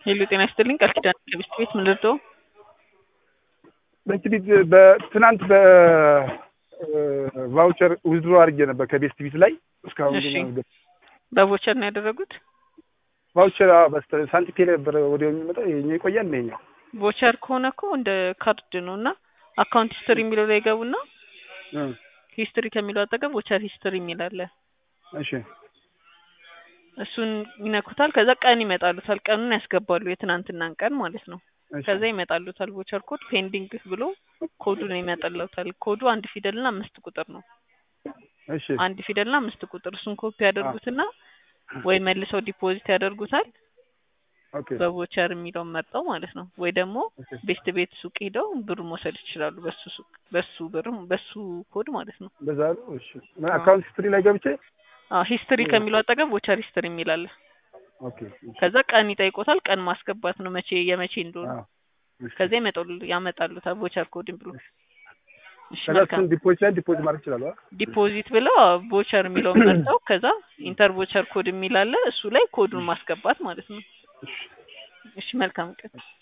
ሄሎ ጤና ይስጥልኝ ቃል ኪዳን ከቤስት ቤት ምን ልርዳው? ቤስት ቤት በትናንት በቫውቸር ዊዝድሮ አድርጌ ነበር ከቤስት ቤት ላይ እስካሁን እሺ። ግን አልገባም። በቮቸር ነው ያደረጉት? ቫውቸር አዎ፣ በስተ ሳንቲፔ ላይ ነበረ ወዲያው የሚመጣው ይኸኛው ይቆያል ነው ይኸኛው ቮቸር ከሆነ እኮ እንደ ካርድ ነው እና አካውንት ሂስትሪ የሚለው ላይ ገቡና እ ሂስትሪ ከሚለው አጠገብ ቮቸር ሂስትሪ የሚል አለ። እሺ እሱን ይነኩታል። ከዛ ቀን ይመጣሉታል። ቀኑን ያስገባሉ፣ የትናንትናን ቀን ማለት ነው። እሺ ከዛ ይመጣሉታል ቮቸር ኮድ ፔንዲንግ ብሎ ኮዱን ይመጣሉታል። ኮዱ አንድ ፊደልና አምስት ቁጥር ነው። እሺ አንድ ፊደልና አምስት ቁጥር እሱን ኮፒ ያደርጉትና ወይ መልሰው ዲፖዚት ያደርጉታል ኦኬ በቮቸር የሚለውን መርጠው ማለት ነው። ወይ ደግሞ ኦኬ ቤስት ቤት ሱቅ ሄደው ብር መውሰድ ይችላሉ። በሱ ሱቅ በሱ ብር በሱ ኮድ ማለት ነው። በዛ ነው። እሺ አካውንት ሂስትሪ ላይ ገብቼ አዎ ሂስትሪ ከሚለው አጠገብ ቮቸር ሂስትሪ የሚል አለ። ኦኬ እሺ ከዛ ቀን ይጠይቆታል። ቀን ማስገባት ነው መቼ የመቼ እንደሆነ። አዎ እሺ ከዛ ይመጣሉ ያመጣሉታል ቮቸር ኮድን ብሎ እሺ ከዛ መልካም እሱን ዲፖዚት ላይ ዲፖዚት ማድረግ ይችላል አይደል? ዲፖዚት ብለው ቮቸር የሚለውን መርጠው ከዛ ኢንተር ቮቸር ኮድ የሚል አለ እሱ ላይ ኮዱን ማስገባት ማለት ነው። እሺ እሺ መልካም ቀን